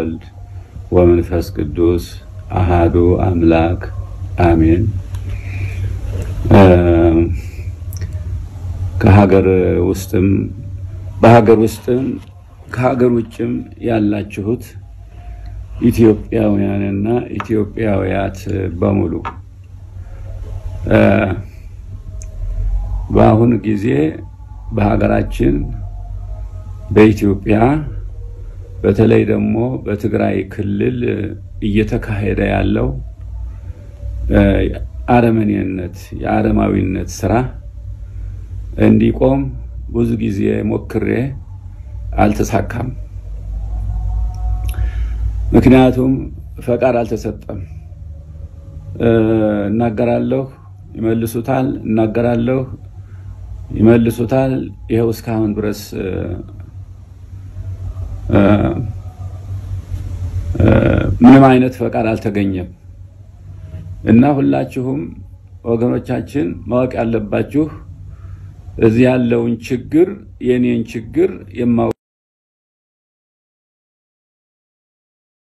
ወወልድ ወመንፈስ ቅዱስ አሃዱ አምላክ አሜን። ከሀገር ውስጥም በሀገር ውስጥም ከሀገር ውጭም ያላችሁት ኢትዮጵያውያንና ኢትዮጵያውያት በሙሉ በአሁኑ ጊዜ በሀገራችን በኢትዮጵያ በተለይ ደግሞ በትግራይ ክልል እየተካሄደ ያለው አረመኔነት የአረማዊነት ስራ እንዲቆም ብዙ ጊዜ ሞክሬ አልተሳካም። ምክንያቱም ፈቃድ አልተሰጠም። እናገራለሁ፣ ይመልሱታል፣ እናገራለሁ፣ ይመልሱታል። ይኸው እስካሁን ድረስ ምንም አይነት ፈቃድ አልተገኘም እና ሁላችሁም ወገኖቻችን ማወቅ ያለባችሁ እዚህ ያለውን ችግር የኔን ችግር የማ